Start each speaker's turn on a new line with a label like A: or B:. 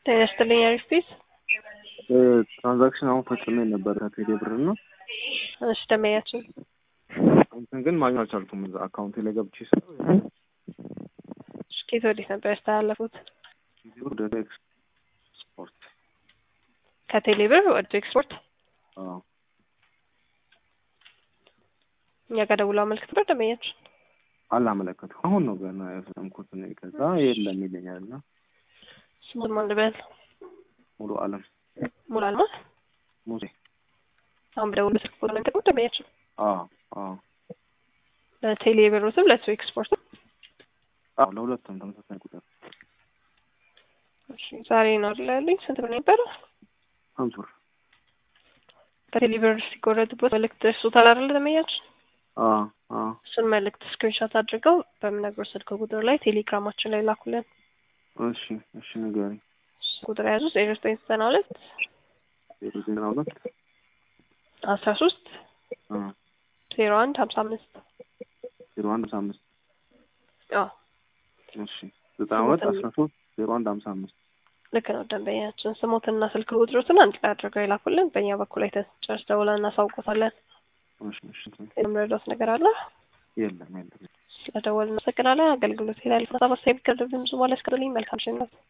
A: ጤና ይስጥልኝ አሪፍ ፒስ
B: ትራንዛክሽን አሁን ፈጽሜ ነበር ከቴሌ ብር እና
A: እሺ ደመያችን
B: እንትን ግን ማግኘት አልቻልኩም። እዛ አካውንቴ ላይ ገብቼ ስለው
A: እሺ ከየት ወዴት ነበር ያስተላለፉት?
B: ወደ ኤክስፖርት
A: ከቴሌ ብር ወደ ኤክስፖርት
B: አዎ
A: እኛ ጋር ደውሎ አመልክት ነበር ደመያችን
B: አላመለከትኩም። አሁን ነው ገና ያፈጸምኩት እኔ። ከዛ የለም ይለኛል እና
A: ስሙን ማን ልበል?
B: ሙሉ አለም
A: ሙሉ አልማ
B: ሙሴ
A: አሁን በደውሎ ስልክ ቁጥር ነው የሚጠቅሙት ደመያችን
B: አዎ አዎ
A: ለቴሌ ብር ስም ለሱ ኤክስፖርት
B: አዎ ለሁለቱም ተመሳሳይ ቁጥር
A: እሺ ዛሬ ነው አይደል ያሉኝ? ስንት ብር ነው የነበረው?
B: ሀምሳ ብር
A: ከቴሌ ብር ሲቆረጥበት መልእክት ደርሶታል አይደል ደመያችን?
B: አዎ አዎ
A: እሱን መልእክት ስክሪንሾት አድርገው በምነግረው ስልክ ቁጥር ላይ ቴሌግራማችን ላይ ላኩልን።
B: እሺ እሺ ንገሪኝ።
A: ቁጥር የያዙ ዜሮ ዘጠኝ ዘጠና ሁለት
B: ዜሮ ዘጠና ሁለት
A: አስራ ሶስት
B: አ
A: ዜሮ አንድ ሀምሳ አምስት
B: ዜሮ አንድ ሃምሳ አምስት
A: አዎ
B: እሺ ዘጠና ሁለት አስራ ሶስት ዜሮ አንድ ሃምሳ አምስት
A: ልክ ነው። ደንበኛችን ስሞትና ስልክ ቁጥሮትን አንድ ላይ አድርገው ይላኩልን። በእኛ በኩል ላይ ተጨርስ ደውለን እናሳውቆታለን።
B: እሺ እሺ
A: የምረዳት ነገር አለ?
B: የለም የለም
A: ስለደወልን እናመሰግናለን። አገልግሎት ላይ ላልፈታ በሳይብ ከደብን ብዙ ማለት መልካም ሽነት